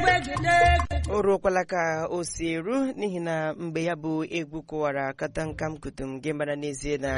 o ruokwala ka o si eru n'ihi na mgbe ya bụ egwu kụwara katankam kutum gị mara n'ezie na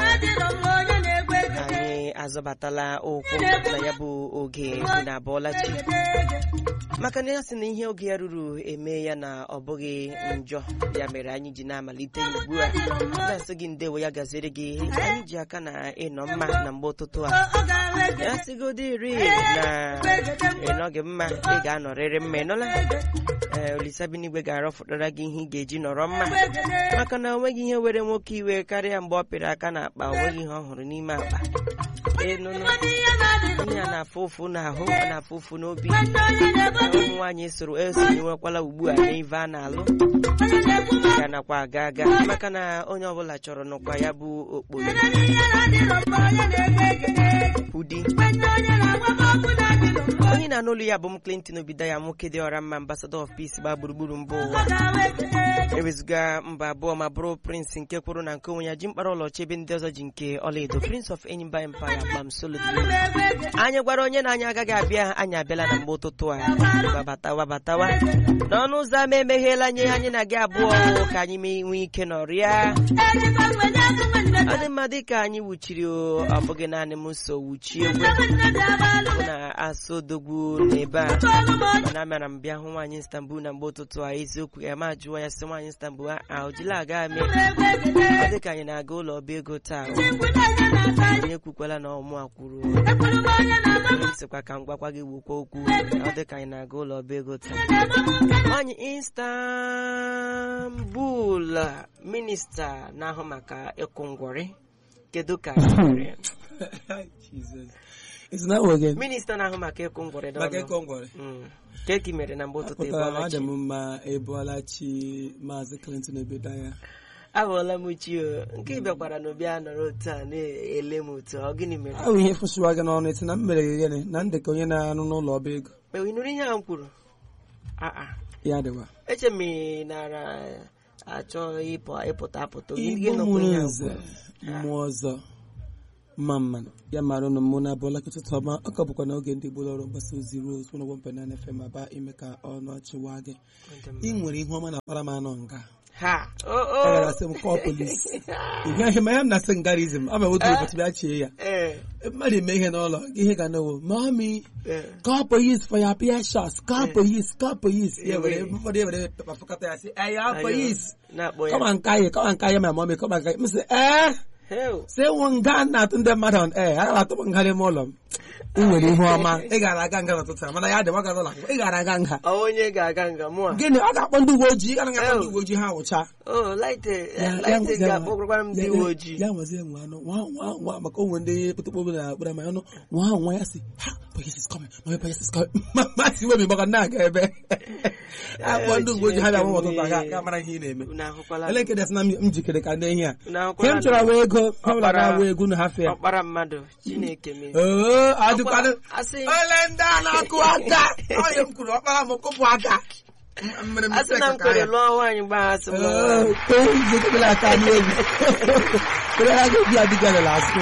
anyị azọbatala ụkwụ na ya bụ oge na abụọlachi maka na ya sị na ihe oge ya ruru eme ya na ọ bụghị njọ ya mere anyị ji na-amalite ya ugbu a na-asị gị ndewo ya gaziere gị anyị ji aka na ịnọ mma na mgbe ụtụtụ a ya sịgodi iri na ịnọghị mma ị ga-anọrịrị mma ịnụla ee olisabinigwe ga-arọfụtara gị ihe ị ga-eji nọrọ mma maka na onweghị ihe were nwoke iwe karịa mgbe ọ pịrị aka n'akpa onweghị ihe ọ hụrụ n'ime akpa ịnụnụ onye a na-afụ ụfụ n'ahụ a na-afụ ụfụ n'obi ụmụ nwaanyị soro esonyewekwala ugbu a n'ive a na-alụ ya nakwa aga aga maka na onye ọbụla chọrọ nụkwa ya bụ okporo ụdị onye na-anụ olu ya bụ m Clinton Obidaya nwoke dị ọra mma ambassador of peace gbaa gburugburu mba ụwa ewezuga mba abụọ ma bụrụ prince nke kwuru na nke onwe ya ji mkpara ụlọ chebe ndị ọzọ ji nke ọlaedo prince of Enyimba empire gbam solo anyị gwara onye na anyị agaghị abịa anyị abịala na mgbe ụtụtụ a wabatawa batawa n'ọnụ ụzọ ama emegheela nye anyị na gị abụọ ka anyị nwee ike nọrịa ọ dị mma dịka anyị wuchiri ọ bụghị naanị m so wuchie egwe na asodogwu n'ebe a mana amara m bịa hụ nwaanyị Istanbul na mgbe ụtụtụ a eziokwu ya ma jụọ ya sị nwaanyị Istanbul a ojila aga mee ọ dịka anyị na-aga ụlọ ọba ego taa onye kwukwala na ọmụ a kwuru sịkwa ka m gwakwa gị wukwa okwu ọ dịka anyị na-aga ụlọ ọba ego taa nwaanyị Istanbul minista na-ahụ maka ịkwụ ngwọrị kedu ka minista na-ahụ maka ịkwụ ngwọrị maka ịkọ ngwọrị ka eki mere na mgbe ụtụtụ pụtara adị m mma ebuola chi maazị Clinton Obidaya ahụọla m chi o nke bịakwara na obi a nọrọ otu a na-ele m otu ọ gịnị mere ahụ ihe fụsịwa gị n'ọnụ eti na m mere gị gịnị na ndekọ onye na-arụ n'ụlọ ọba ego ị nụrụ ihe a m kwuru aa ya dịwa eche m nara achọ ịpụta apụta igbo mụrụ nze mmụọ ọzọ mma mmanụ ya mara ụnụ mụ na abụọla kịtụtụ ọma ọ ka bụkwa n'oge ndị gbolo ọrụ mgbasa ozi Rose 101.9 FM aba ime ka ọnụ ọchịwa gị ị nwere ihe ọma na akpara m anọ nga ha agara asị m kọọ polisi ihe ahịa ma ya m na-asị ngarizm ama otu ụbọchị bịa chie ya mmadụ eme ihe n'ụlọ ihe ga n'owo mami call police for your peer shots call police call police ya were ụfọdụ ya were pepa fọkọta ya sị eya police kọma nka ya kọma nka ya ma mami kọma nka ya m sị ee si nwe nga na-atụ ndị mmadụ on ee aga m atụ m nga n'ime ụlọ m ị nwere ihe ọma ị gara aga nga n'ụtụtụ mana ya dị nwa gara ụlọ akwụkwọ ị gara aga nga onye ga-aga nga mụ gịnị ọ ga-akpọ ndị uwe ojii anaghị akpọ ndị uwe ojii ha wụcha ga-akpọkwara ndị uwe ojii ya nwazie nwa anụ nwa nwa nwa maka onwe ndị pụtụkpọ na akpara ma anụ nwa ahụ nwa ya si ha police is coming my police is coming masị webi maka na-aga ebe akpọ ndị uwe ojii ha bịa nwa ọtụtụ aga ga mara ihe ị na-eme elekere sị na m jikere ka ndị ihe a ke m chọrọ wa ego ha bụla na-awa egwu na hafe ya ọkpara mmadụ Chineke mee oo adịkwanụ ole ndị a na-akụ aka onye m kwuru ọkpara m kụpụ aka asị na m kwere lụọ nwaanyị gbaghasị m jekebela aka n'egwu kere ha ga-ebi adịga lele asụ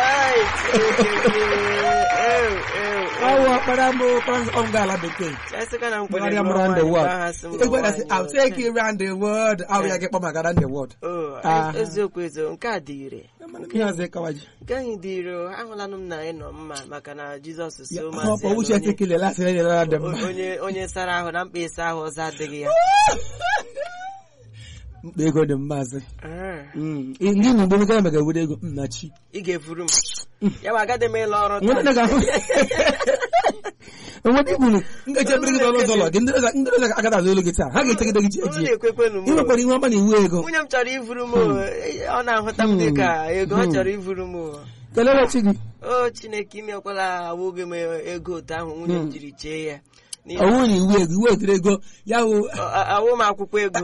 ọwụ ọkpara m ọm gaala bekee gbagharịa m round the world egwerasị I'll take you round the world ahụ ya gị kpọ maka round the world eziokwu eziokwu nke a dị ire ihe ọzọ ịkawaji nke anyị dị ire ahụlanụ m na ị nọ mma maka na Jizọs so ọkpọ uche tekele lasị enye na dị mma onye sara ahụ na mkpa ịsa ahụ ọzọ adịghị ya mkpa ego dị mmaazị ndị na mgbe megara mega ewere ego nna chi ị ga-efuru m ya bụ agaghị m ịlụ ọrụ enweta igburu ngaji ebere gị n'ọnụ ụzọ ụlọ gị ndị ọzọ agada azụ olu gị taa ha ga-echegide gị ji eji ị nwekwara ihe ọma na iwu ego nwunye m chọrọ ivuru m ọ na-ahụta m dịka ego ọ chọrọ ivuru m kelee chi gị o Chineke imekwala awụghị m ego otu ahụ nwunye m jiri chee ya ọwụ na iwu ego iwu etiri ego ya wụ awụ m akwụkwọ ego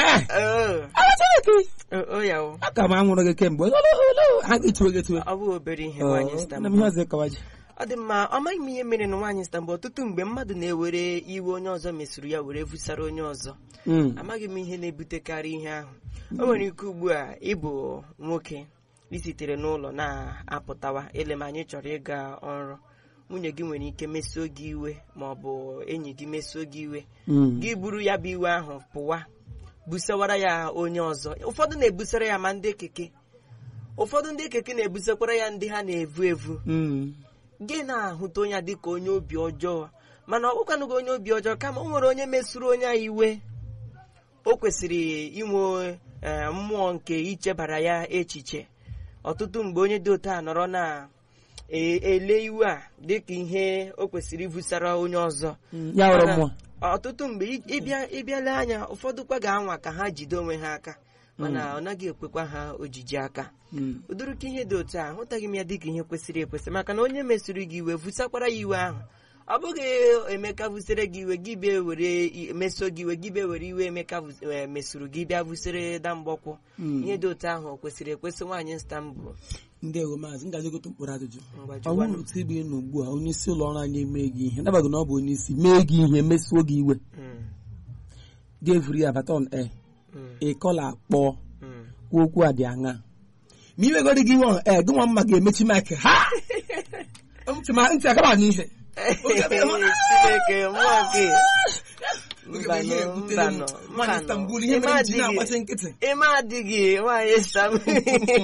aka m anwụrụ gị kemgbe ha ga-etuwe gị etuwe ọ bụ obere ihe nwaanyị Istanbul ọ dị mma ọ maghị m ihe mere na nwaanyị Istanbul ọtụtụ mgbe mmadụ na-ewere iwe onye ọzọ mesịrị ya were vusara onye ọzọ amaghị m ihe na-ebutekarị ihe ahụ o nwere ike ugbu a ịbụ nwoke isitere n'ụlọ na-apụtawa ele ma anyị chọrọ ịga ọrụ nwunye gị nwere ike mesuo gị iwe ma ọ bụ enyi gị mesuo gị iwe Mm. gị buru ya bụ iwe ahụ pụwa busawara ya onye ọzọ ụfọdụ na-ebusara ya ma ndị keke ụfọdụ ndị keke na-ebusakwara ya ndị ha na-evu evu Mm. gị na-ahụta onye a dịka onye obi ọjọọ mana ọ bụkwanụghị onye obi ọjọọ kama o nwere onye mesuru onye a iwe o kwesịrị inwe eh, mmụọ nke ichebara ya echiche ọtụtụ mgbe onye dị otu a nọrọ na e- ele iwe a dịka ihe o kwesịrị ibusara onye ọzọ ya were Mana mmụọ ọtụtụ mgbe ị- ịbịa ịbịala anya ụfọdụ kwa ga-anwa ka ha jide onwe ha aka mana ọ naghị ekwekwa ha ojiji aka Mm. ụdịrịka ihe dị otu a ahụtaghị m ya dịka ihe kwesịrị ekwesị maka na onye mesiri gị iwe vusakwara ya iwe ahụ ọ bụghị emeka vusere gị iwe gị bịa were i- meso gị iwe gị bịa were iwe emeka vus- eh, mesuru gị bịa vusere da mgbọkwụ Mm. ihe dị otu ahụ o kwesịrị ekwesị nwaanyị Istanbul ndewo maazị ngaji gote mkpụrụ ajụjụ Ngwa ọ jụwanụ. bụrụ otu ebe ị nọ ugbu a onye isi ụlọ ọrụ anyị emee gị ihe nabaghị na ọ bụ onye isi mee gị ihe mesuo gị iwe Mm, ga-evuru ya baton e mm, ịkọla akpọ mm. kwuo okwu a dị aṅa ma iwegoro gị iwe e gị nwa mma ga-emechi maịkị ha ntị ma ntị agaba n'ihe Chineke mmụọ gị mbanụ mbanụ Nwaanyị Istanbul ihe mere m ji na-agbachi nkịtị ime adịghị nwaanyị Istanbul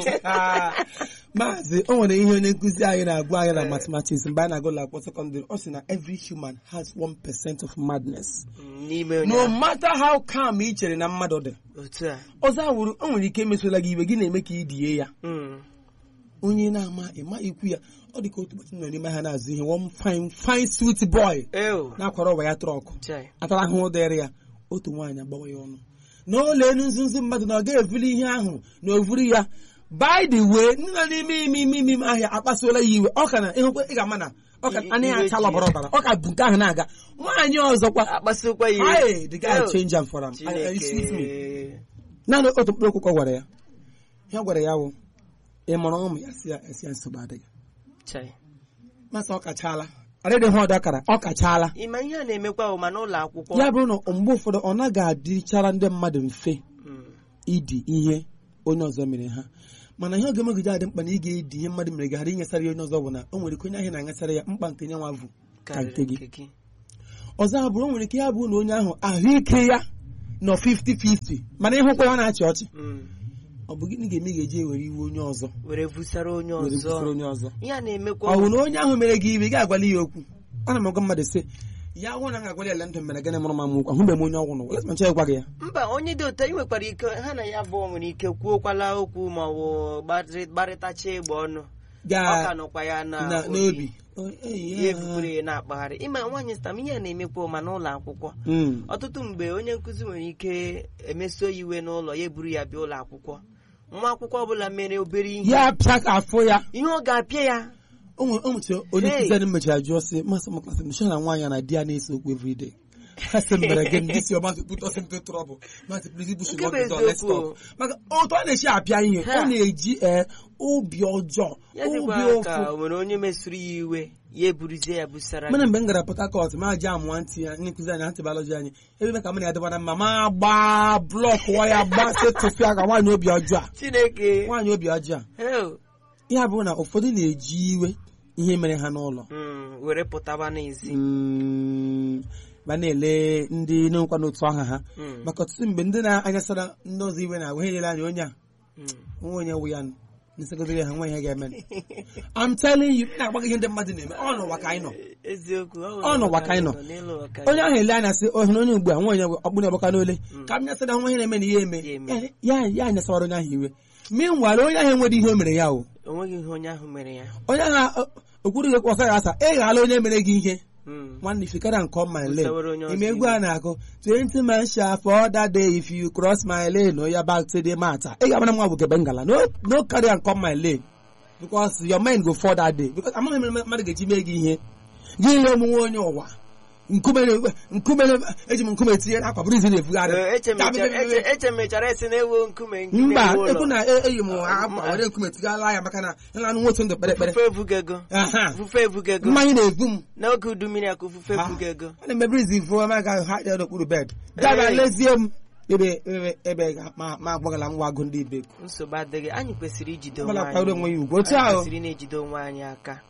maazị o nwere ihe onye nkụzi anyị na-agwa anyị na mathematics mgbe anyị na-agụ ụlọ akwụkwọ sekọndịrị ọ sị na every human has 1% of madness n'ime onye no ahụ. matter how calm ị chere na mmadụ dị otu a ọzọ awụrụ o nwere ike emesola gị iwe gị na-eme ka ị die ya Mm, onye na-ama ịma ikwu ya ọ dị ka otu ụbọchị nọ n'ime ha na-azụ ihe one fine fine sweet boy ew na-akwara ụwa ya trọkụ chai atara ahụhụ dịrị ya otu nwaanyị agbawa ya ọnụ na ole enu nzuzu mmadụ na ọ ga-evuli ihe ahụ na ovuru ya by the way ndị nọ n'ime ime ime ime ime ahịa akpasuola ya iwe ọ ka na ịhụkwa ị ga-ama na ọ ka I- anaghị iwe acha ji ọbara ọbara ọ ka bụ nke ahụ na-aga nwaanyị ọzọkwa akpasịkwa ya iwe. Hey, the guy Ew, change am for am. I- I- excuse me. Chineke naanị otu mkpụrụ okwu gwara ya ya gwara ya wụ ị mụrụ ụmụ ya si ya esi ya nsogbu adịghị chai masị ọ kachaala adịghị ha ọdọ akara ọ kachaala ịma ihe a na-emekwa bụ ma n'ụlọ akwụkwọ ya bụrụ na mgbe ụfọdụ ọ naghị adịchara ndị mmadụ mfe Mm, idi ihe onye ọzọ mere ha mana ihe oge megide adị mkpa na ị ga-edi ihe mmadụ mere gị ghara inyesara ya onye ọzọ bụ na o nwere ike onye ahụ na-aṅasara ya mkpa nke nye nwa bụ ka nke karịrị gị nke gị ọzọ abụrụ o nwere ike ya bụ na onye ahụ ahụike ya nọ 50-50 mana ịhụkwa ya ọ na-achị ọchị Mm, ọ bụ gịnị ga-eme ị ga-eji ewere iwe onye ọzọ were vusara onye were busoro ọzọ onye ọzọ ihe a na-emekwa ọ bụ na onye ahụ mere gị iwe ị ga-agwala ya okwu ana m agwa mmadụ sị ya hụ na m ga-agwala ya ele ndụ mere gịnị mụrụ ma m okwu ahụbeghị m onye ọgwụ n'ụwa lesị ma nchọ ịgwa gị ya mba onye dị otu a, ị nwekwara ike ha na ya abụọ nwere ike kwuokwala okwu ma ọ bụ gbarị- gbarịtacha egbe ọnụ ọ gaa ka nọkwa ya na na- obi. n'obi O- eyi ya ya. ebubere ya na-akpagharị ịma nwaanyị stam ihe a na-emekwa ma n'ụlọ akwụkwọ Mm. ọtụtụ mgbe onye nkụzi nwere ike emeso ya iwe n'ụlọ ya eburu ya bịa ụlọ akwụkwọ nwa akwụkwọ ọbụla mere obere ihe ya pịa ka afọ ya ihe ọ ga-apịa ya o nwere o nwere onye Hey. nkụzi anyị mechara jụọ sị masị m klasị nchọ na nwaanyị a na di ya na-ese okwu everyday ha sị m mere gị ndị si ọmasị put us into trouble masị please push Nke not bụ the door, let's eziokwu. stop maka otu ọ na-esi apịa ihe Ha. ọ na-eji ee obi ọjọọ ya obi dịkwa ka ụfụ o nwere onye mesuru ya iwe ya eburuzie ya busara mana gị. mgbe m gara Port Harcourt ma ji amụọ ntị ya ndị nkụzi anyị antịbalọji anyị ebe ka m na-adịbara mma ma gbaa blọk waya gbasị tụfịa ka nwaanyị obi ọjọọ a chineke nwaanyị obi ọjọọ a hell, ya bụ na ụfọdụ na-eji iwe ihe mere ha n'ụlọ mm, were pụtaba n'ezi Mm, ma na-ele ndị n'okwa n'otu aha ha Mm, maka ọtụtụ mgbe ndị na-anyasara ndị ọzọ iwe na-agwa ihe nyere anya onye a mm. nwa onye wụ ya nụ nsegodere ha nwa ihe ga-eme I'm telling you na-agba gị ihe ndị mmadụ na-eme ọ n'ụwa ka anyị nọ eziokwu Ọ nọwa ka anyị nọ. n'elu ụwa ka onye anyị ahụ ele anya sị ohere onye ugbu a nwa onye ọkpụna ọgbaka n'ole ka m nyasara nwa ihe na-eme na ihe eme Ya eme. ya ya anyasawara onye ahụ iwe meanwhile onye ahụ enweghị ihe o mere ya o nọ. o nweghị ihe onye ahụ mere ya onye ahụ okwuru gị kwọsa ya asa ị ghala onye mere gị ihe Mm. nwanne if you carry am come my lane Usawara onye ọzọ ime egwu a na-akụ 20 man sha for that day if you cross my lane or ya back to the matter ị ga-amara nwa bụ kebe ngala no no carry am come my lane because your mind go fall that day because amaghị m eme mmadụ ga-eji mee gị ihe gị ile omume onye ụwa nkume na- nkume na- eji m nkume tinye n'akwa bụrụ izi na-ebugharị Ee, echemechara Ka- eche- echemechara esi na-ewu nkume nke mba na-ewu ụlọ. ekwu na e- eyi m akwa were nkume tigala ya maka na ịlanụ nwotu ndụ kpere ekpere Fufe ebugego Aha. fufe ebugego mmanya na-ebu m n'oge udu mmiri akụ fufe Ha. ebugego ana m eberizi ifu ma ga ha ya n'okpuru bed daba Hey. lezie m ebe ebe ebe ga- ma ma agbagala m agụ ndị ibe nsogbu adịghị anyị kwesịrị ijide onwe ọbụla kwado onwe anyị ya ugwu otu anyị ahụ kwesịrị na-ejide onwe anyị aka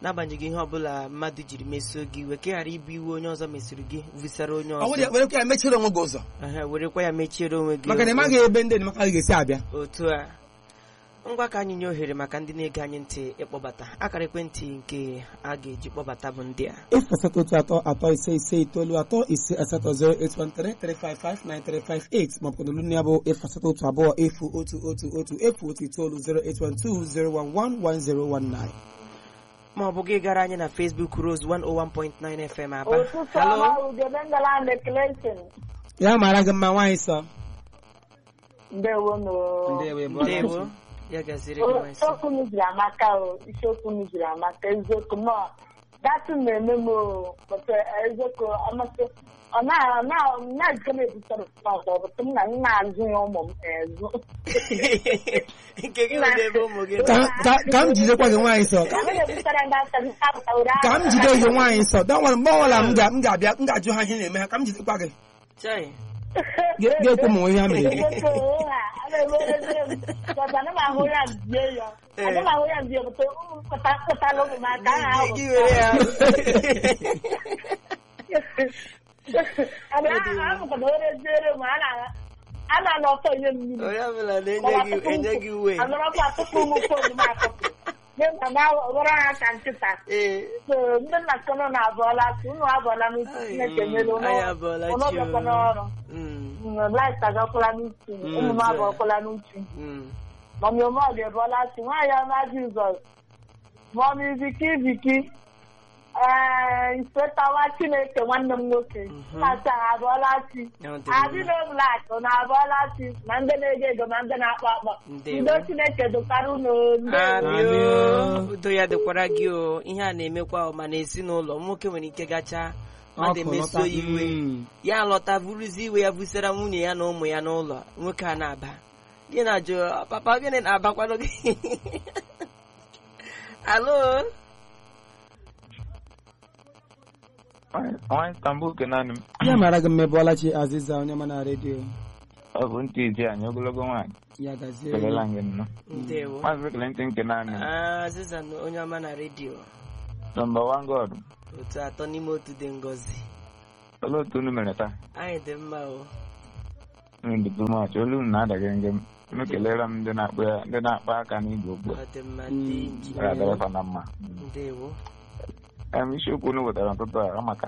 n'agbanyeghị ihe ọbụla mmadụ jiri mesuo gị iwe ka ị ghara ibu iwe onye ọzọ mesiri gị vusara onye ọ bụrụ ya ọzọ were kwa ya mechiri onwe gị ụzọ Ehe, werekwa ya mechiere onwe gị maka na ị ụzọ. maghị ebe ndị enyemaka gị ga-esi abịa otu a ngwa ka anyị nye ohere maka ndị na-ege anyị ntị ịkpọbata akara ekwentị nke a ga-eji kpọbata bụ ndị a efu asatọ otu atọ atọ ise ise itoolu atọ ise asatọ 08133559358 maọbụ na olu ya bụ efu asatọ otu abụọ efu otu otu otu efu otu itoolu 08120111019 ma ọ bụ gị gara anyị na Facebook Rose 101.9 FM Aba ụtụtụ Hello? ọma ugebe ngalanda Clayton ya mara gị mma nwaanyị sọ ndewo no ndewo ya gaziri gị nwa nsọ. isiokwu m jiri amaka o isiokwu m jiri amaka eziokwu nọ datụ na-eme m o pụta eziokwu amasị ọ na- na- na-ejike m ebutara ọzọ bụtụ m na m na-azụ ya ụmụ m ezu nke gị nwere ebe ụmụ gị nọ. Ka- ka- ka m jidekwa gị nwaanyị sọ ka m na-ebutara ndị aka m apụtawere ka m jide gị nwaanyị sọ dọnwere mgbe ọbụla m ga- m ga-abịa m ga-ajụ ha ihe na-eme ha ka m jidekwa gị Chai, Ga- ga-ekwu m ihe ha mere gị ana m ahụ ya mbie ya ana m ahụ ya mbie bụta ụmụ pụtala ụmụ m aka aha ahụ gị were ya amụkwana were ziere m a na- a na-anọ ọtọ ihe mmiri onye ọbụla na-enye gị enye gị uwe anọrọkwa atụpụ ụmụ fon m akọpụ nye m na were ha ka nkịta ee so ndị nna kọnọ na-abụọla asị unu abụọla n'uche Chineke nyere unu anyị abụọla unu chi bịakwa n'ọrụ Mm, laịt agakwala n'uche Mm, ụmụ m so- abụọkwala n'uche mm. mọmi omod ebụọla asị nwaanyị ọma jizọs mọmi viki viki ee isetawa chineke nwanne m nwoke Mhm. na-asị ha abụọla asị Ya ọ dị adịna blak na abụọla asị ma ndị na-ege ego ma ndị na-akpọ akpọ Ndewo. udo chineke dokwara unu ndewo Amị o. Amị o. udo ya dịkwara gị o ihe a na-emekwa ọ ma n'ezinụlọ nwoke nwere ike gacha mmadụ Ọkụ emeso lọta. iwe Mm. ya lọta buruzi iwe ya busara nwunye ya na ụmụ ya n'ụlọ nwoke a na-aba gị na-ajụ papa gịnị na-abakwanụ gị alo nwa Istanbul kenanị m ya mara gị mma Bọlachi Aziza onye ma na redio ọ bụ ntị izi anyị ogologo nwaanyị ya gazie kelela gị nnọọ ndewo maazị Clinton kenanị m azịza na onye ọma na redio nọmba wan god otu atọ n'ime otu dị ngọzi olee otu unu mere taa anyị dị mma o unu dị too much olu unu na-adaghị nge m unu kelere m ndị na-akpa ya- ndị na-akpa aka n'igwe okpu ọ dị mma ndị Mm. injinia gara adịrịfa na mma ndewo em isiokwu unu wetara n'ụtụtụ a amaka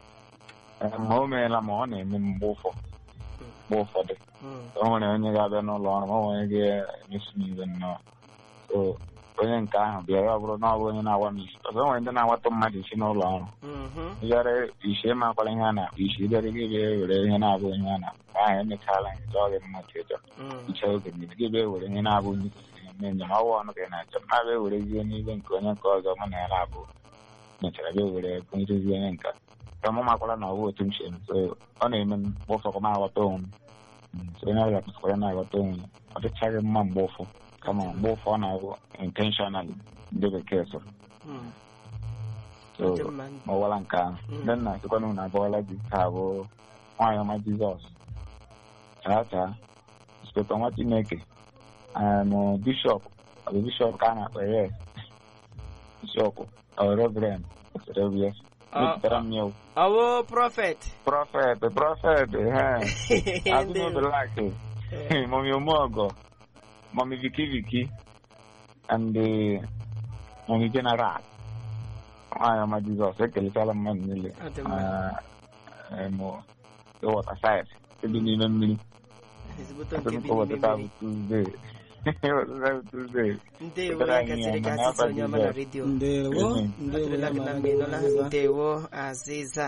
em ma o meela ma ọ na-eme m mgbe ụfọ mgbe ụfọdụ Mm, o nwere onye ga-abịa n'ụlọ ọrụ ma o nwere onye ga-emesu m iwe nnọọ so onye nke ahụ bịa ya ọ bụrụ na ọ bụ onye na-awa m isi ọzọ o nwere ndị na-awatụ mmadụ isi n'ụlọ ọrụ mhm, bịara isi makwara ihe a na-akpọ isi bịara gị bịa were ihe na-abụ ihe a na-akpọ ahụ emechaala nke chọọ gị mma ka ịchọ mm, iche oge mmiri gị bịa were ihe na-abụ onye kwesịrị eme njem ọwa ọnụ ka ị na-achọ ma bịa werezie n'ibe nke onye nke ọzọ mụ na ya na-abụ mechara bịa were kụnyerezie onye nka ka mụ makwara na ọwụ otu m si eme so ọ na-eme m mgbe ụfọ ma aghọta onwe m Mm, so onye ọbụla kwesịkwara na-aghọta onwe ya ọ dịchaghị mma mgbe ụfọ kama mgbe ụfọ ọ na-abụ intentionally ndị bekee sọrọ mm. so Ọ dị mma. ọwara nke ahụ Mm. ndị nna sịkwana unu abụọla di ka bụ nwaanyị ọma jizọs chaa chaa speta nwa chineke em bishọp ọ bụ bishọp ka a na-akpọ yes bishọp ọ reverend kwesịrị obi ya Ọ- mepụtara m ya o. ọ bụ prọfet prọfet prọfet he azụmobelaki mọmi omeọgọ mọmi viki viki and eh, mọmi general nwaanyị ọma jizọs ekelechala mmadụ niile Ọ dị mma. ịwọta sayensị ebi n'ime mmiri ezigbote nke bi n'ime ụbọchị taa bụ mmiri tuzdee ụbọchị taa bụ tuzdee ndewo ya gasịrị ka asịsị onye ọma na redio ndewo Mhm. ndewo Atụrụla ya gị na mara mgbe gị nọla mma ndewo azịza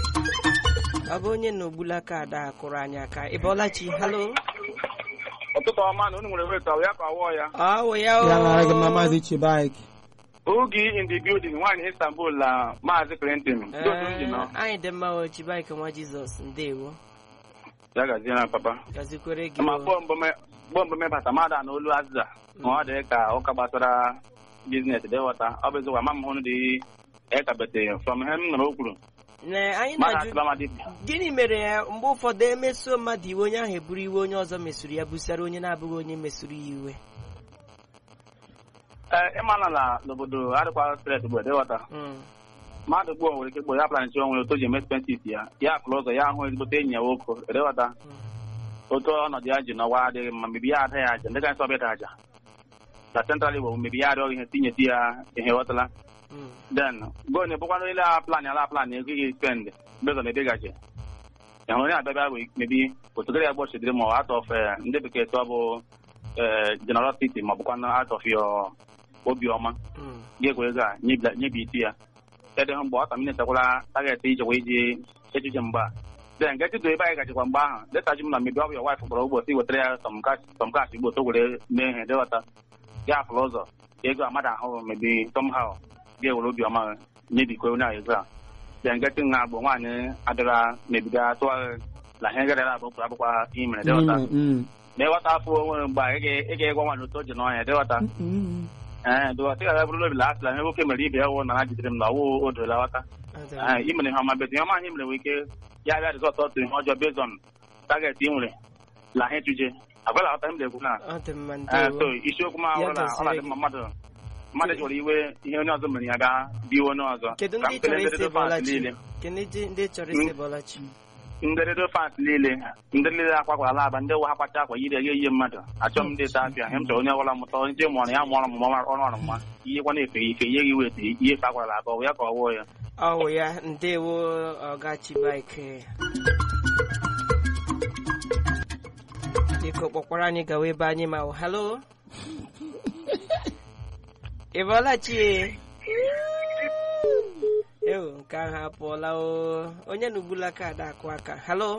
ọ bụ onye na ogbula kaadị a kụrụ anyị aka ị bọọla chi halo ụtụtụ ọma na unu nwere weta ya ka wụọ ya ọ wụ ya ya mara gị mma o maazị Chibaik oge in the building nwaanyị istanbul na maazị clinton ndị otu m ji nọ Ee, anyị dị mma o chibaike nwa jizọs ndewo ya gazie na papa gazikwere gị ma o. gbọmbọ mebata mmadụ na olu azịza ma ọ dị ka ụka gbasara biznes dị ghọta ọ bụ eziokwu ama m hụrụ dị ekabete from ihe m nụrụ o kwuru Na anyị mmadụ na-ajụ atụba mmadụ gịnị mere ya mgbe ụfọdụ emeso mmadụ iwe onye ahụ eburu iwe onye ọzọ mesuru ya busara onye na-abụghị onye mesuru ya iwe ee ịmana na n'obodo adịkwa stret bụ edewata Mm. mmadụ gboo nwere ike gboo ya planchi onwe otu o ji eme expenses ya ya akụrụ ụzọ ya ahụ ezigbote enyi ya nwoke edewata otu ọnọdụ ya ji n'ọwa adịghị mma mebi ya ada ya aja ndị gansị ọbịa aja na central igbo mebi ya arịọ ihe tinyeti ya ihe ghọtala Mm. then go na ebụkwanụ ile a plan ala plan ego gị spend bezọ na ebegaji ya onye abịabịa bụ mebi otogara ya gbochidiri ma out of eh, ndị bekee tụọ bụ eh, generosity ma bụkwanụ out of your obiọma Mm. ga-egwe ego a nyebila- nyebi isi ya kedụ hụ mgbe ọ ka minetakwala target ijekwa iji echiche mgbe a then get to ebe anyị gachikwa mgbe ahụ leta ji m na mebi ọ bụ ya wife gbara ụbọchị wetara ya some cash some cash igbo to were mee ihe dewata ya afụrụ ụzọ ego a mmadụ ahụ mebi somehow ga-ewere obiọma nyebikwa onye ahụ ego a then get nha bụ nwaanyị adịra mebiga tụọ na ihe gara abụ pụrụ abụkwa ihe mere dewata Mm, na ịghọta afọ onwere mgbe a, ị ga- ị ga-egwa nwaanyị otu o ji n'ọnya dewata mm, mm. ee dụwa sị ga bụrụ obi lasịla ihe nwoke mere ibe ya wụ na ha jidere m na ọwụ o dola ghọta Ọ dị mma. ee imere ihe ọma bete ihe ọma anyị mere nwere ike ya bịa rizọt otu ihe ọjọọ bezon target ị nwere la ha etuje agwala ghọta m na-ekwu na Ọ dị mma ee ndewo. so isiokwu m ahụrụ na ọ na-adị mma mmadụ mmadụ jụrụ iwe ihe onye ọzọ mere ya bịa biwe onye ọzọ Kedu Ka ndị m chọrọ kelee isi ndị fans Bọlachi? niile Kedu ndị- ndị chọrọ isi Bọlachi? ndị redio fans niile ndị niile akwakwara ala aba ndị wa ha kwacha akwa yiri eghe ihe mmadụ achọ m ndị ta apịa ihe m chọrọ onye ọbụla mụta onye mụọrọ ya mụọrọ m ọrụ ọrụ mma ihe kwa na-efe ya ife ihe gị weta ihe fe akwara aka ọ bụ ya ka ọ wụọ ya Ọ wụ ya ndewo ọgachi bike biko kpọkwara anyị gawa ebe anyị ma halo ị bọlachi ewo nke ahụ apụọla o onye na ugbula kaadị akụ aka halo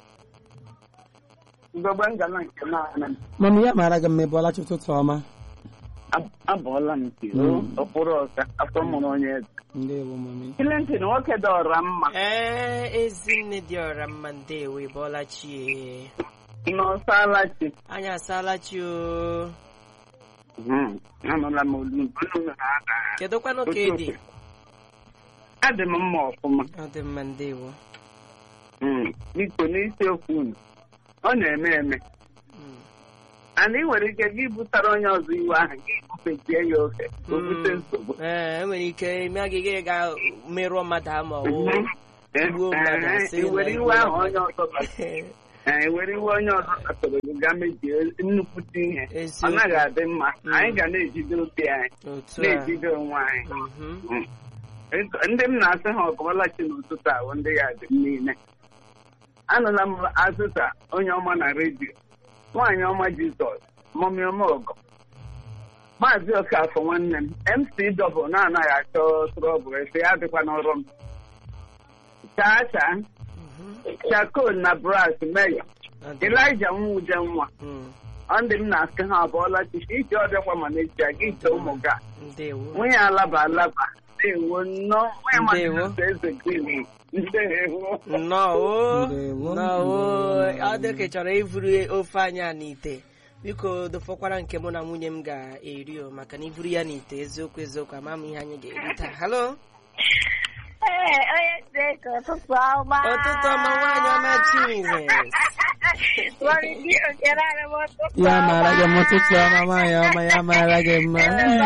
Mgbegbe ngana nke naanị m. mami ya mara gị mma ebe ọlachi ụtụtụ ọma Ab- abọọla m nke Mm. okporo ọka afọ mụrụ onye eze. ndewo mami Clinton nwoke dọọra mma ee ezinne dị ọra mma ndewo ị bọlachi n'ọsala chi anyị asaala chi o Mhm. anụla m olu olu na ada kedụkwanụ ka ị dị adị m mma ọfụma ọ dị mma ndewo Mm. biko n'isiokwu unu ọ na-eme eme Mm. ana ị nwere ike gị butere onye ọzọ iwe ahụ gị bufetie ya ofe o bute nsogbu ee enwere ike ime agịga ga merụọ mmadụ ama ọwụ Mhm. Eh, Igbuo mmadụ, eh, asị i na were igbuo iwe ahụ mmadụ. onye ọzọ kpatara ee i were iwe onye ọzọ kpatara gị gaa mebie nnukwute ihe ọ Eziokwu. naghị adị mma Mm. anyị ga na-ejide obi anyị otu a na-ejide onwe anyị Mhm. Mm. ndị m na-asị ha ọkọbalachi n'ụtụtụ ahụ ndị ya dị m niile anụla m azụta onye ọma na redio nwaanyị ọma jizọs mọmi ọma ọgọ maazị okafọ nwanne m mc dọbụl na-anaghị achọ trọbụl efe ya dịkwa n'ọrụ m chaa chaa chakol na bras meyo Ọ dị- elija nwude nwa Mm. ọ ndị m na-asị ha abụọla chichi iji ọbịakwa ma n'echi a gị ite ụmụ ga ndewo nwunye alaba alaba ndewo nnọọ nwunye Ndewo. mmadụ eze gịnị ndewo nnọọ o Ndewo. nnọọ o Ndewo. ọ dị ka ị chọrọ ivuru ofe anyị a n'ite biko dụfọkwara nke mụ na nwunye m ga-eri o maka na ivuru ya n'ite eziokwu eziokwu ama m ihe anyị ga-eri taa halo Ee, onye si ka ụtụtụ ọma. ụtụtụ ọma nwaanyị ọma Chizes Nwere ike okere anyị m ụtụtụ ya mara gị mma ụtụtụ ọma nwaanyị ọma ya mara gị mma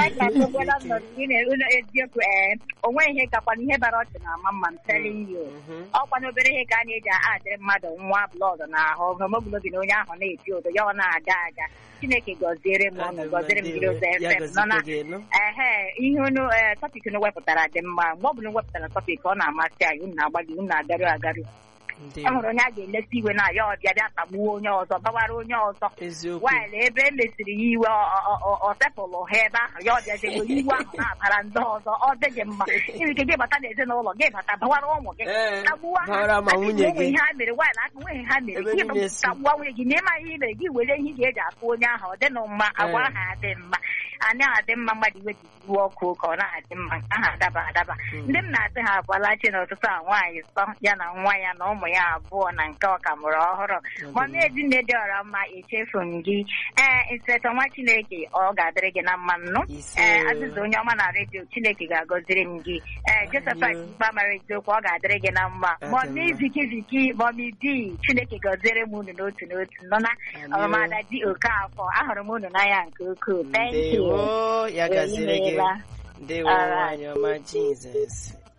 eziokwu ee onwe ihe kakwana ihe bara ọchị na ama mma m telling you Mhm. ọkwa n'obere ihe ka a na-eji adịrị mmadụ nwa blọọdụ n'ahụ hemoglobin onye ahụ na-eti ụtọ ya ọ na-aga aga chineke gọziere m ọnụ gọziere m jiri ụzọ ya fm nọ na gọzikwa gị elu ehe ihe unu ee tọpik unu wepụtara dị mma mgbe ọ bụla unu wepụtara tọpik ọ na-amasị anyị unu na-agbalị unu na-agarụ agarụ e ndewo nwere onye a ga-eleta iwe na ya ọbịa bịa tagbuo onye ọzọ gbawara onye ọzọ eziokwu waịlị ebe e mesiri ya iwe ọ- ọ- ọ- ọ sepụlụ ha ebe ahụ ya ọbịaziego iwe ahụ na-abara ndị ọzọ ọ dịghị mma inwe ike gị bata n'ezinụlọ gị bata bawara ụmụ gị Ee, tagbuo ha bawara ma Aka nwunye enwe gị. ihe ha mere waịlị aka nwe ihe ha mere Ebe gị niile si. tagbuo nwunye gị na ịma ihe i mere gị were ihe ị ga-eji atụ onye ahụ ọ dịnụ mma agwa Ee. ha adị mma anyị adị mma mmadụ iwe dị iwu ọkụ ka ọ na-adị mma nke ahụ adaba adaba ndị m na-asị ha abụọlachi n'ụtụtụ a nwaanyị sọ ya na nwa ya na ụmụ ya abụọ na nke ọkamụrụ ọhụrụ mọmi ezinne dị ọra mma echefu m gị ee inspectọ nwa chineke ọ ga-adịrị gị na mma nnụ Ise. ee azịza onye ọma na redio chineke ga-agọziri m gị ee josephat mkpa mara eziokwu ọ ga-adịrị gị na mma Ọ dị mọmi mma. viki viki mọmi di chineke gọziere m unu n'otu n'otu nọ na Amen. ọmada di okafọ ahụrụ m unu n'anya nke ukwuu thank you ndewo ya gaziri gị Imeela. ndewo Alright. nwaanyị ọma jizọs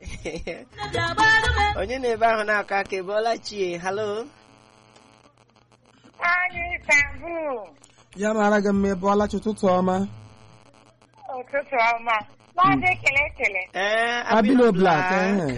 onye na-ebe ahụ na-akọ aka ebeọla chie halo Anyị Istanbul, ya mara gị mma ebe ọlachi ụtụtụ ọma ụtụtụ ọma. Maazị ekele ekele. ee abino blak ehe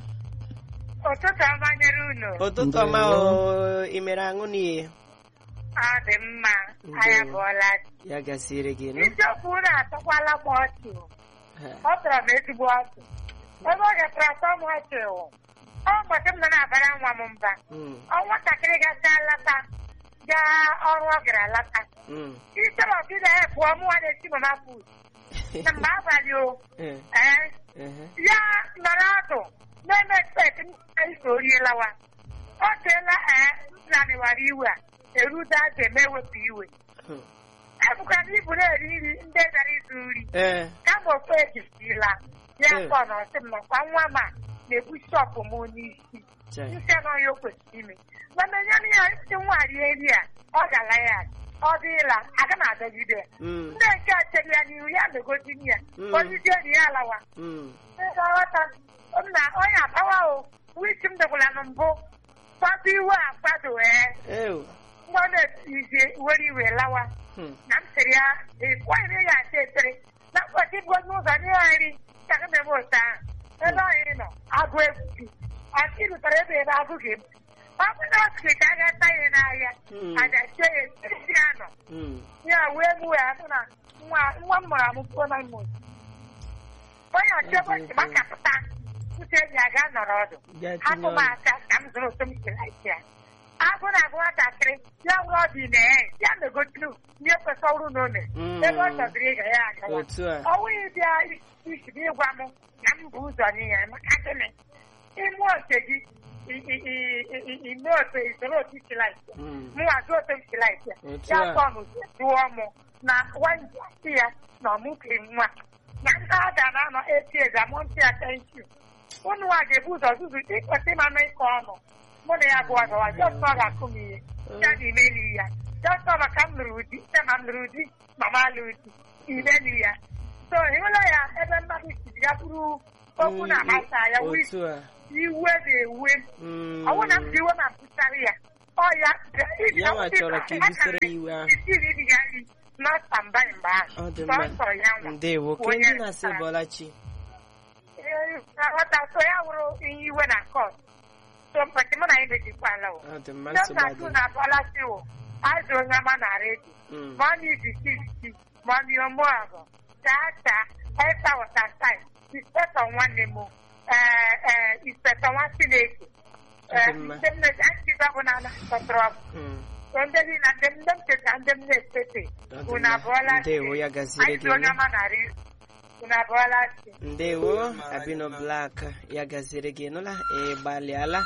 Ụtụtụ ọma nyere unu. ụtụtụ ọma o ị mere aṅụ n'ihe Ọ dị mma. Anyị abụọla. ya gasịrị gị nụ Isiokwu unu atọkwala m ọchị. Ha. Ọ tọrọ m ezigbo ọchị. Ebe ọ gatara atọ m ọchị wụ. Ọ ụbọchị m nọ na-abara nwa m mba. Mm, Ọ nwatakịrị gacha lata. Gaa ọrụ ọ gara lata. mm. Instead of ịda ya pụọ mụ nwa na-esi mama food. Na mgbe abalị o. Eh, Ee. ehe. ya nọrọ ọdụ na-eme expect anyị so orie lawa ọ teela ee naniwara iwe a eruda aja eme ewepụ iwe Hmm. ebụka na ibu na-eri nri ndị gara izu nri ee kama ofe ejisirila ya Hmm. kpọ na ọsị m nọkwa nwa ma na-ebu shọpụ m n'isi chai. nsị anọghị o kwesịrị ime mana nye ya isi nwa rie nri a ọ gara ya ọ dịla aga m adọgide ya Mm, ndị nke a chere ya n'ihu ya megozi ya Hmm. onye enyi ya alawa mm. nghọta na onye abawa o wichi m dekwala na mbụ kwado iwe a kwado ee Ew. nwa na-etizie were iwe lawa Hmm. na m sịrị ya ịkwanyere ya ata ekpere na mkpọchi bụ onye ụzọ nye ya nri ka ga na-eme otu ahụ ebe anyị nọ agụ egwu asị rutere ebe ebe agụ ga-ebu ọ bụ na ọsịrị ka a ga-ata ya n'ahịa Hmm. aja chie ya esi ya nọ Mm. ya wee gbuo ya sị na nwa nwa m mụrụ amụ puo na imo onye ọchịebe si makapụta uche enyi ya gaa nọrọ ọdụ Gaa tinye hapụ m ọnụ. aka ka m zụrụ otu m si laisi ya agụ na-agụ nwatakịrị ya nwere ọdụ ime ya megotinu ihe kwesị ọrụ na ome Mm. ebe ọ chọbiri ịga ya agawa otu a ọnwụghị bịa isi gị ịgwa m na m bụ ụzọ n'ihe maka gịnị ime oche gị i- i- i- i- i- ime otu isoro otu si laisi ya Mm. mụnwa jụ otu m si laisi ya Otu ya a. kpọ m jụọ mụ na wanji asị ya na ọmụkiri nwa na ndị a ga na-anọ eti ezi amụntị ya tenki unu nwa ga-ebu ụzọ zuzu ịkwesị ịmanụ ịkọ ọnụ mụ na ya gụwa gawa jọs ọ ga-akụ m ihe ya na imeli ya jọs ọ maka m lụrụ di site ma m lụrụ di ma m alụrụ di imeli ya so ịhụla ya ebe mmadụ siri ya bụrụ okwu na-agbasa ya wụ otu a iwe na-ewe Mm. ọ bụrụ na m ji iwe ma mpụtara ya ọ ya Ya nwa chọrọ ka i busoro ya iwe ahụ. isiri di ya nri nọta mba mgbe ahụ Ọ dị Sọ mma. nsọ ya nwa ndewo ka Onye ndị na-asị zụtara. bọlachi nghọta so ya wụrụ ihe iwe na kọt so mkpachị mụ na ya mejikwala o ọ dị mma ndị nsogbu na-atụ adịghị. na bọlachi wụ azụ onye ọma na redio Mm. mọmi bikiriki mọmi omuabụ chaa chaa esta wọtasaid ispetọ nwanne m ee ee ispetọ nwa chineke Ọ dị mma. ndị m na-echịba bụ na na-akpọtụrụ Mm. so ndị niile ndị ndị m cheta ndị m na-ekpete Ọ dị unu mma. abụọla ndewo ya gaziri anyị gị si onye nụ. ọma na redio unu abụọla chi ndewo abino blak ya gaziri gị nụla ị gbalịala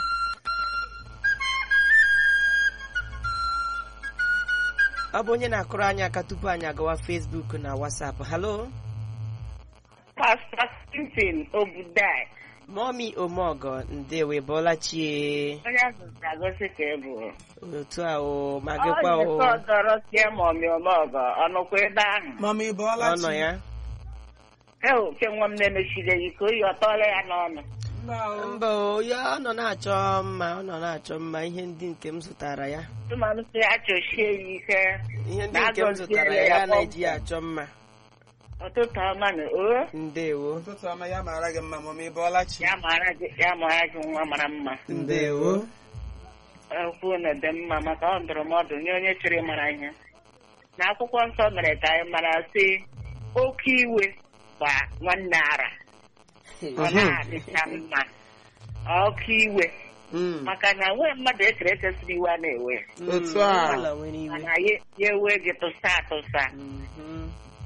ọ bụ onye na-akụrụ anyị aka tupu anyị agawa Facebook na WhatsApp halo Pastor Stephen Obudai mọmi omeọgọ ndewo ị bọọla chie onye azụzụ agosi ka ị bụ otu a o ma gịkwa onye o ka ọdọrọ tie ma ọmị ọmọgọ ọnụkwa ebe ahụ mama ị bụ ọ nọ ọlachi ya ewu ke nwa m na-emechiri ya iko oyi ọtọọla ya n'ọnụ mba o ya ọ nọ na-achọ mma ọ nọ na-achọ mma ihe ndị nke m zụtara ya tụmanụ si achọchie ya ike ihe ndị nke m zụtara ya ya na-eji ya achọ mma ụtụtụ ọma na o ndewo ụtụtụ ọma ya mara gị mma mama ị bụ ọlachi ya mara gị ya mara gị nwa mara mma ndewo okwu na dị mma maka ọ ndụrụmọdụ nye onye chọrọ ịmara ihe na akwụkwọ nsọ mere ka anyị mara sị oke iwe gba nwanne ara ọ na-adịcha mma oke iwe Mm. maka na nwee mmadụ ekere ekesịrị iwe a na-ewe Mm, Otu a. ọbụla nwere iwe mana ya ya ewe gị tụsa atụsa Mhm.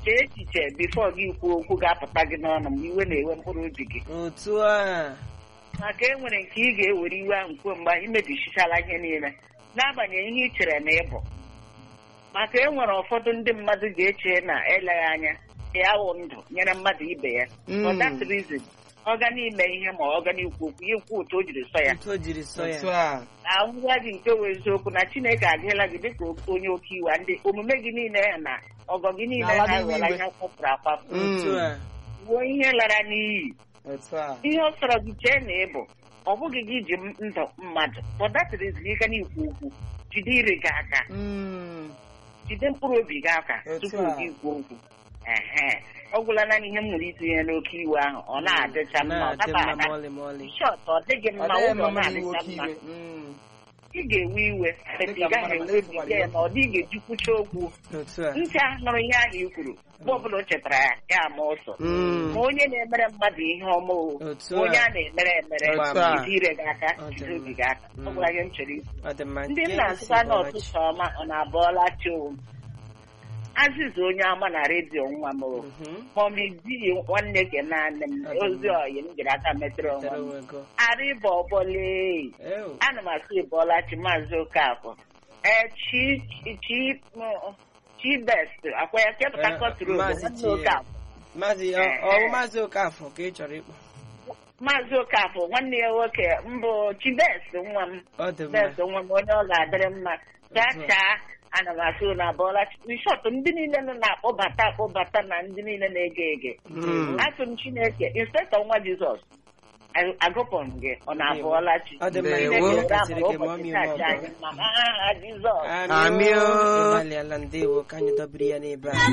chee echiche bifo gị kwuo okwu ga-apụta gị n'ọnụ mgbe iwe na-ewe mkpụrụ obi gị otu a maka e nwere nke ị ga-ewere iwe ahụ kwuo mgbe anyị mebichisala ihe niile n'agbanyeghị ihe ị chere na ịbụ maka e nwere ụfọdụ ndị mmadụ ga-eche na eleghị anya ya wụ ndụ nyere mmadụ ibe ya for that reason ọ ga n'ime ihe ma ọ ga n'ikwu okwu ya ekwu otu o jiri sọ ya otu o jiri sọ ya otu a na ngwa gị nke wụ eziokwu na chineke adịghịla gị dịka onye oke iwe ndị omume gị niile na ọgọ gị niile Na-ala ha n'iwe ghọrọ iwe. ihe kwapụrụ akwapụ otu a wuo ihe lara n'iyi otu a ihe ọ sọrọ gị chee na ịbụ ọ bụghị gị ji m- ndụ mmadụ pọdatịrịziri ike n'ikwu okwu jide ire gị aka Mm. jide mkpụrụ obi gị aka Otu tupu a. gị kwuo okwu ehe ọ gwụla naanị ihe m nwere itinye n'oke iwe ahụ ọ na-adịcha mma ọ na-adị daba mma ada ma ọlị ma ọlị shọt ọ dịghị ọ mma dịghị ụlọ mma mmadụ iwe na-adịcha oke mma iwe Mm. ị ga-ewe iwe ị Dịka gaghị mmadụ enwe obi na-ekwukwara gị ya. na ọ dị ị ga-ejikwucha okwu otu a ntị a nụrụ ihe ahụ i kwuru mgbe ọbụla o chetara ya ya ama ọsọ Mm. ma onye na-emere mmadụ ihe ọma o Otu ma onye a. a na-emere emere Otu a. jide ire gị aka Ọ dị jide obi mma. gị aka ọ gwara gị m chere ikwu ọ dị mma ndị nke nna isi asụkwa bọọla chi. n'ọtụtụ ọma ọ na-abọọla chi o azịza onye ama na redio nwa m o Mhm. mọmi di nwanne ke naanị m Ọ dị ozi mma. ọyị m jiri aka metụrụ onwe Tere m onwe gị. arịba ọbọle Ew. ana m asị ịbọọla chi maazị okafọ ee chi chi m- chi best akwa ya kepụta Eh, kọtụrụ Maazị nwanne Chi, okafọ Maazị ọ Eh, ọ bụ eh. Maazị Okafọ ka ị chọrọ ịkpọ maazị okafọ nwanne ya nwoke mbụ chi best nwa m ọ dị mma best nwa m onye ọ ga-adịrị mma chaa chaa ana m asị na abọọla shọt ndị niile nọ na-akpọbata akpọbata na ndị niile na-ege ege Mm. asụ m chineke inspektọ nwa jizọs ag- agụpụ m gị ọ na-abụọla chi ọ dị mma Ndewo. Chineke Chineke gọziri gị ma ọ ụbọchị mịa taa ma ọ ji bụ. anyị mma n'aha jizọs Amị o. Amị o. ịgbalịala ndewo ka anyị dọbiri ya n'ebe a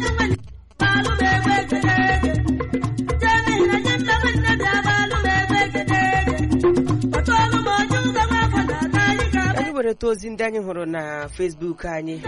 Ka anyị wereta ozi ndị anyị hụrụ na Facebook anyị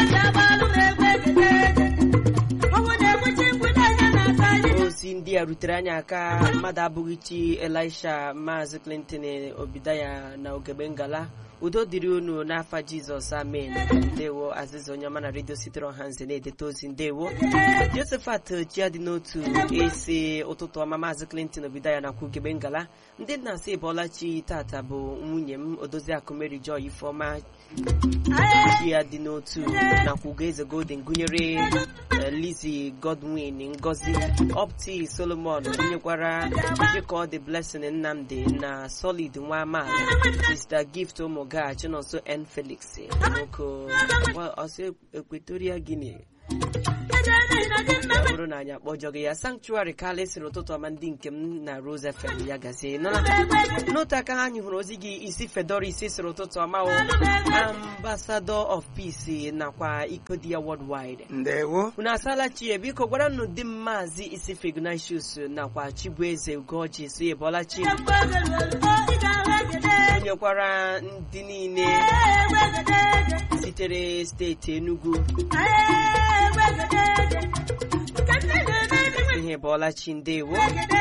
ozi ndị a rutere anyị aka mmadụ abụghị chi Elisha Maazị Clinton Obidaya na Ogebe Ngala udo dịrị unu n'afa Jizọs amen ndewo azịza onye ọma na redio sitere ọha nze na-edeta ozi ndewo Josephat Chiadị n'otu esi ụtụtụ ọma Maazị Clinton Obidaya nakwa Ogebe Ngala ndị nna asị bọọla chi tata bụ nwunye m Odoziakụ Mary Joy Ifeọma chi ya dị n'otu nakwa Ugoeze Golden gụnyere eh, Lizzie Godwin Ngozi Opti Solomon gụnyekwara Chika the Blessing Nnamdi na Solid nwa amaala Mr. Gift Ụmụga Chinonso N Felix nwoke ọsọ Equatorial Guinea ọ bụrụ na anyị akpọjọ gị ya sanctuary kala siri ụtụtụ ọma ndị nke m na Rose FM ya gazie nọ n'otu aka ha anyị hụrụ ozi gị isi fedora isi siri ụtụtụ ọma o ambassador of peace nakwa iko di ya worldwide ndewo unu asala chie biko gwara nụ di m maazị isi fignatius nakwa chibueze ugoji si ebolachi onyekwara ndị niile sitere steeti enugu ihe bọọlachi ndewo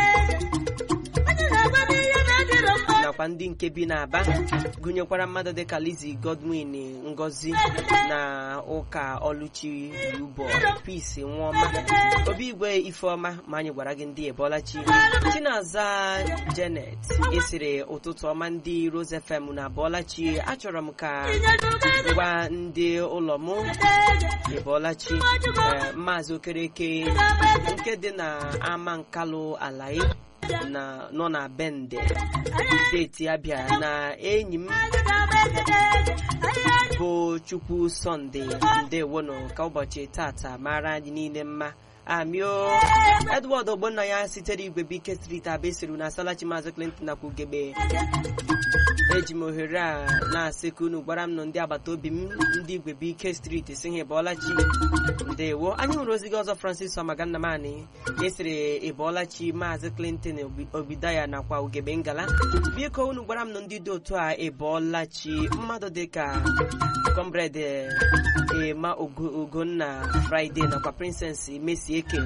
nakwa ndị nke bi n'Aba gụnyekwara mmadụ dịka Lizzie Godwin Ngozi na ụka Oluchi Ubo Peace Nwaọma Obi Igwe Ifeọma ma anyị gwara gị ndị ebọlachi Chinaza Janet esiri ụtụtụ ọma ndị Rose FM na abọlachi achọrọ m ka gwa ndị ụlọ m ebọlachi eh, Maazị Okereke nke dị na ama nkalụ alaị na nọ na bende steeti abịa na enyi m bụ chukwu sọnde ndewonụ ka ụbọchị tata mara anyị niile mma amio edward ogbonnaya sitere igwe bike street abesiru na asalachi maazị clinton nakwa ugegbe eji m ohere a na-asị ka unu gwara m nụ ndị agbata obi m ndị igwe bike street si ha ịbọọlachi ndewo anyị hụrụ ozi gị ọzọ francis ọmagannamani esiri ịbọọlachi maazị clinton Obi- obidaya nakwa ugegbe ngala biko unu gwara m nụ ndị dị otu a ịbọọlachi mmadụ dịka comrade ema Ugo- ugonna friday nakwa princess mesi eke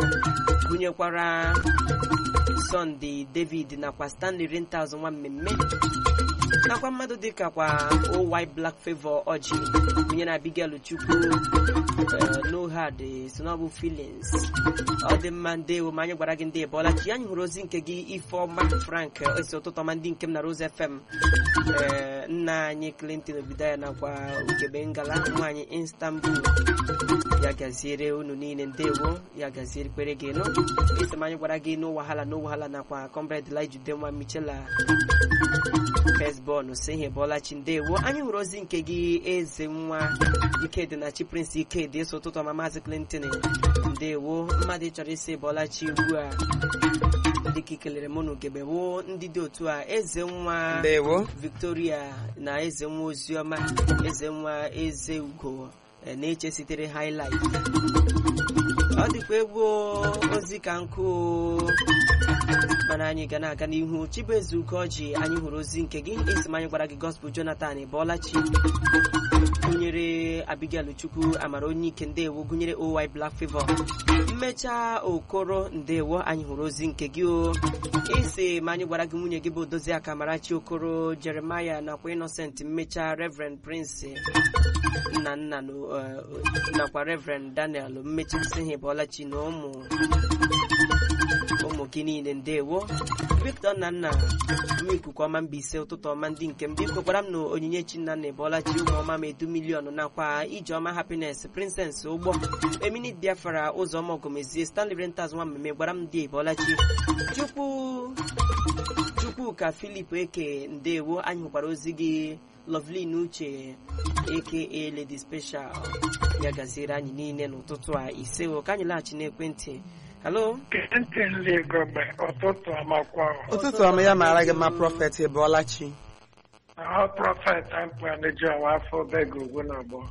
gụnyekwara sunday david nakwa stanley rentals nwa mmemme nakwa mmadụ dịka kwa owy black favor ọjị onye na abigail chukwu no hard so na ọ bụ feelings ọ dị mma ndewo ma anyị gwara gị ndị bọla chi anyị hụrụ ozi nke gị ifeọma frank esi ụtụtụ ọma ndị nke m na rose fm ee nna anyị clinton obidaya nakwa ugebe ngala nwaanyị istanbul ya gaziere unu niile ndewo ya gaziere kwere gị nụ esi m anyị gwara gị no wahala no wahala nakwa comrade lijude nwa michela fesbọn si ihe bọlachi ndewo anyị hụrụ ozi nke gị eze nwa ikedi na chi prince ikedi eso ụtụtụ ọma maazị clinton ndewo mmadụ chọrọ isi bọlachi ugbu a dịka ikelere mụ na ugebe wo ndị dị otu a eze nwa ndewo victoria na eze nwa oziọma eze nwa eze ugo eh, na-eche sitere highlight ọ dịkwa egwu ozi ka nkụ mana anyị ga na-aga n'ihu chibueze ugoji anyị hụrụ ozi nke gị esi m anyị gwara gị gospel jonathan bọlachi gụnyere abigail chukwu amara onye ike ndewo gụnyere oy black favor mmecha okoro ndewo anyị hụrụ ozi nke gị o isi ma anyị gwara gị nwunye gị bụ odozi aka marachi okoro jeremaya nakwa innocent mmecha reverend prince nna nna na, eh, nakwa reverend daniel mmechasị ha bọlachi na ụmụ ụmụ gị niile ndewo victor na nna m ikuku ọma mbaise ụtụtụ ọma ndị nke m biko gwara m na onyinye chinnanna ebọlachi ụmụọma ma edu miliọnụ nakwa ijeọma happiness princess ụgbọ eminit biafra ụzọma ogomezie stanley rentas nwa mmemme gwara m ndị ebọlachi chukwu chukwuka filip eke ndewo anyị hụkwara ozi gị lovelin uche aka lady special ya gaziere anyị niile n'ụtụtụ a ise o ka anyị laghachi n'ekwentị halo ntị gọbe ụtụtụ amakwa ụtụtụ ọma ya mara gị mma prọfet ebọlachi ahụ prọfet ampanaji ọwa afọ bego ugwu na abụọ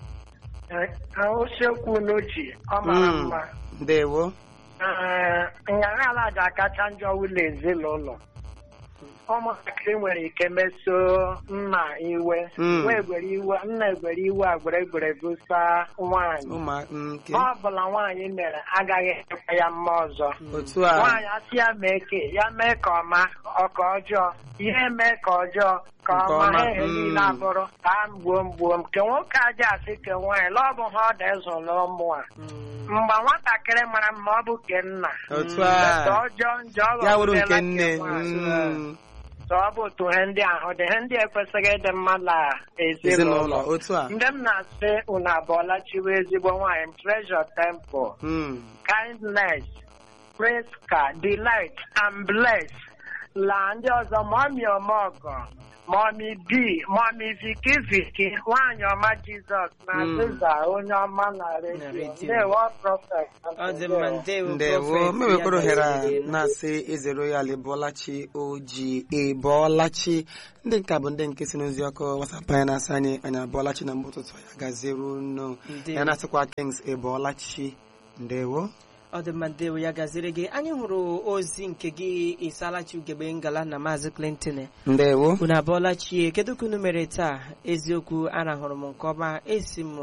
usekwu n'ochi ọ mara Mm. mma ndewo Ee, nyara ala ji akacha njọ ụlọ ezinụlọ ụmụntakịrị nwere ike meso nna iwe Mm. nwa egwere iwe nna egwere iwe agbere egbere gosa nwaanyị ụmụ nke ọ bụla nwaanyị mere agaghị ekwe ya mma ọzọ otu a nwaanyị asị ya mee ke ya mee ka ọma ọka ọjọọ ihe mee ka ọjọọ ka Nke ọma ọma, ha ihe mm. niile abụrụ ka a mgbuo mgbuo m ke nwoke aja asị ke nwaanyị la ọ bụ ha ọ dị ịzụlụ ụmụ a mgbe nwatakịrị mara mma ọ bụ ke nna otu Ka a ọjọọ njọ ọ ya wụrụ ghọgbudela nke nne ke nwaanyị. Mm. So ọ bụ otu ihe ndị ahụ dị ihe ndị ekwesịghị ịdị mma na ezinụlọ ezinụlọ otu a ndị m na-asị unu abụọla chiwe ezigbo nwaanyị m treasure temple Mm. kindness, Priska, delight, and bless. La ndị ọzọ mọmi ọmọgọ, mọmi bi, mọmi viki viki, nwaanyị ọma Jizọs na Mm. Aziza onye ọma na Na redio. redio. Ndewo prọfet. ọ dị mma ndewo ndewo Prophet, mmewekwara ya ohere a gaziere gị. na-asị eze royal ebọlachi oji ebọlachi ndị nke a bụ ndị nke si n'ozi ọkụ wasapụ anyị na-asị anyị anyị abọlachi na mgbe ụtụtụ ya gaziere unu Ndewo. ya na-asịkwa kings ebọlachi ndewo ọ dị mma ndewo ya gaziri gị anyị hụrụ ozi nke gị isalachi ugegbe ngala na maazị clinton ndewo unu abụọla chie kedu ka unu mere taa eziokwu arahụrụ m nke ọma esi m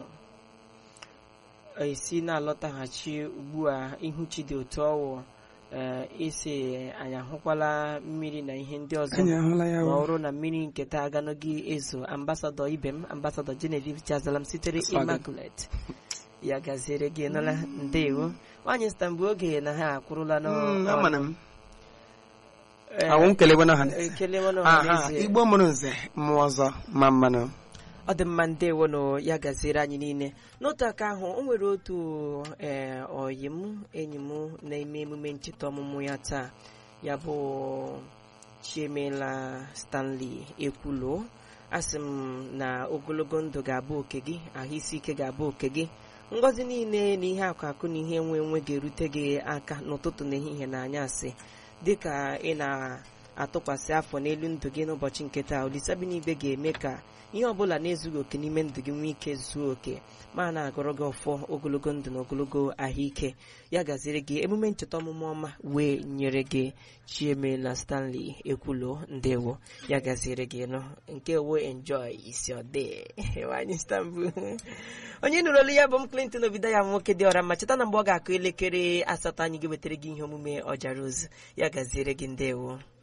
esi na-alọtaghachi ugbu a ihu chi dị otu ọwụ ee isi anyị ahụkwala mmiri na ihe ndị ọzọ anyị ahụla ya ma ọ o. bụrụ na mmiri nketa aganoghị ezo ambasadọ ibe m ambasadọ genevieve chazalam sitere That's right. immaculate ya gaziere gị nụla ndewo nwaanyị stambụ oge na ha akwụrụla Mm, amana m Ee, awụ m kelekwe n'ọha na- ekelewe n'ọha aha n'ezie. igbo mụrụ nze mmụọ ọzọ ma mmanụ ọ dị mma ndewo nụ ya gaziere anyị niile n'otu aka ahụ o nwere otu ee ọyị m enyi m na-eme emume ncheta ọmụmụ ya taa ya bụ chiemela stanley ekwulo asị m na ogologo ndụ ga-abụ oke gị ahụ isi ike ga-abụ oke gị ngọzi niile na ihe akụ akụ na ihe enwe enwe ga-erute gị aka n'ụtụtụ na ehihie na anyasị dịka ị na-atụkwasị afọ n'elu ndụ gị n'ụbọchị nke taa olisabinigbe ga-eme ka ihe ọbụla na-ezughị oke n'ime ndụ gị nwee ike zuo oke ma na-agọrọ gị ọfọ ogologo ndụ na ogologo ahụike ya gaziri gị emume ncheta ọmụmụ ọma wee nyere gị chiemela stanley ekwulo ndewo ya gaziri gị nụ nke wo enjoy isi ọdị nwanyị istanbul onye nụrụ olu ya bụ m clinton obido ya nwoke dị ọra ma cheta na mgbe ọ ga-akụ elekere asatọ anyị ga-ewetara gị ihe omume ọjara ozu ya gaziere gị ndewo